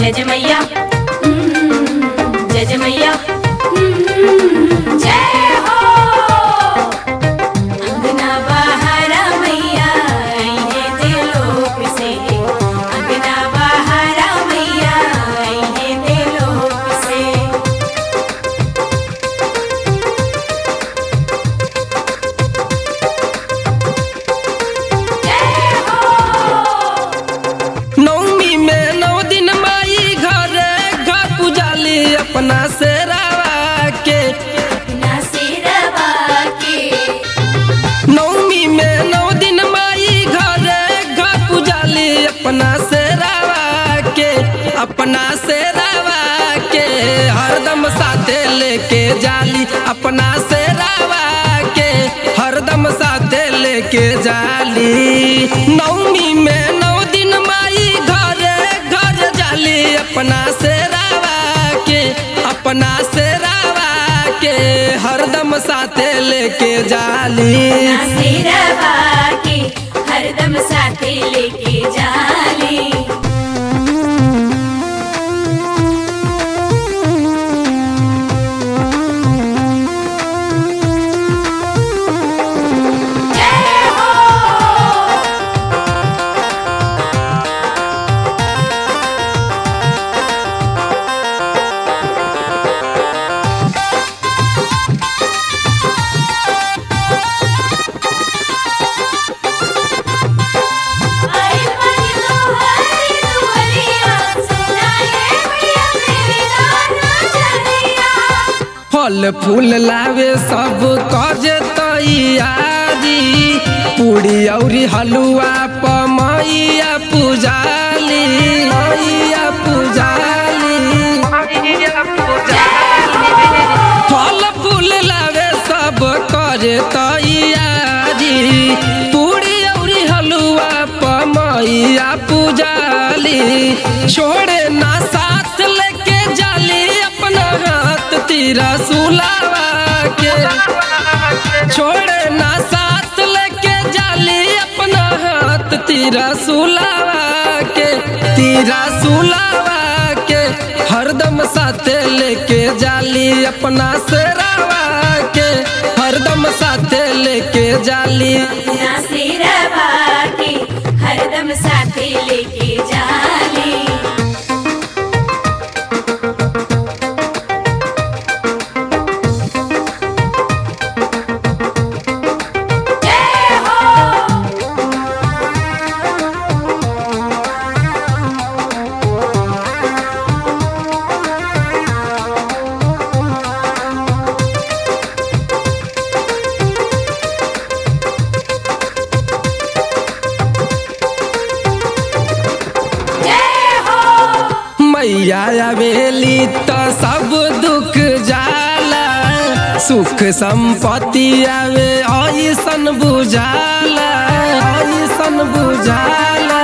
जय जय मैया हम्म, जय जय मैया हम्म, जय हो अंगना बहारा मैया आइए देलोक से अंगना बहारा मैया आइए देलोक से जय हो नवमी में नौ दिन माई घर घर पुजाली अपना से रावा के अपना सिरवा के नवमी में नौ दिन माई घर घर पुजाली अपना से रावा के अपना से रावा के हरदम साथे लेके जाली अपना से रावा के हरदम साथे लेके जाली नवमी में नौ दिन माई घर घर जाली अपना से रावा के अपना से रावा के हरदम साथे लेके जाली अपना सिरवा के हरदम साथे लेके जाली जय हो आई बनी दुहरी दुहरिया सुनाए भैया मेरे गाना चलिया फल फूल लावे सब कज तैयारी पूड़ी औरी हलुआ पमैया पुजाली मैया पुजाली फल फूल लावे सब करे तैयारी पूड़ी औरी हलुआ पमैया पुजाली छोड़े ना साथ लेके जाली अपना हाथ तीरा सुलावा के छोड़े ना साथ लेके जाली अपना हाथ तीरा सुलावा के तीरा सुलावा के हरदम साथे लेके जाली अपना सेरावा के हरदम साथे लेके जाली अपना सिरवा के हरदम साथे लेके जाली जय हो जय हो मैया आवेली तो सब दुख जाला सुख संपत्ति आवे ऐसन बुझाला ऐसन बुझाला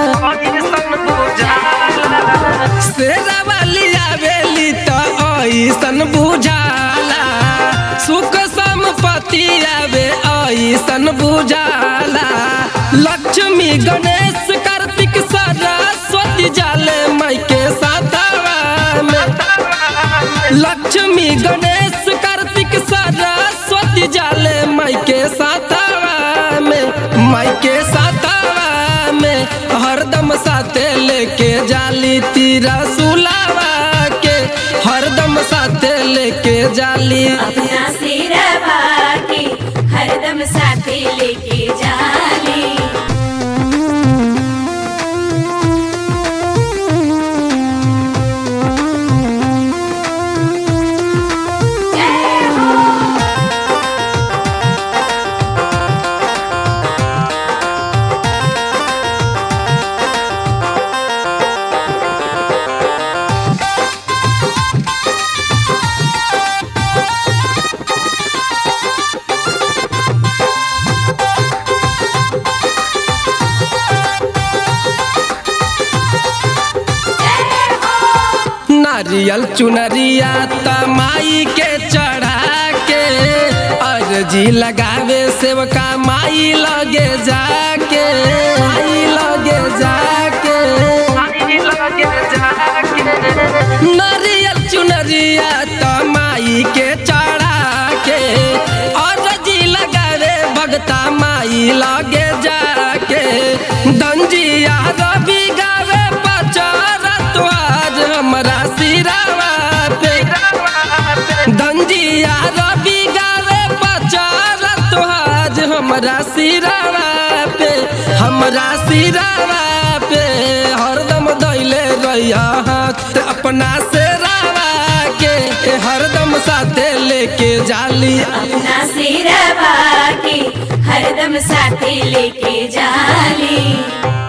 शेरा वाली आवेली तो ऐसन बुझाला सुख संपत्ति आवे ऐसन बुझाला लक्ष्मी गणेश कार्तिक सरस्वती जाले माई के साथवा में लक्ष्मी गणेश कार्तिक सरस्वती जाले माई के साथवा में माई के साथवा में हरदम साथे लेके जाली तीरा सुलावा के हरदम साथे लेके जाली अपना सिरवा के हरदम साथे लेके जाली जय हो नारियल चुनरिया तमाई के चढ़ा के अर्जी लगावे सेवका माई लगे जाके माई लगे जाके माई के चढ़ा के और जी लगावे भगता माई लगे जाके दंजिया रवि गावे पचारा तो आज हमरा सिरावा पे दंजिया रवि गावे पचारा तो आज हमरा सिरावा पे हमरा सिरावा पे हरदम दैले रहिया हाथ अपना से रावा के हरदम साथे लेके जाली अपना सिरवा के हरदम साथे लेके जाली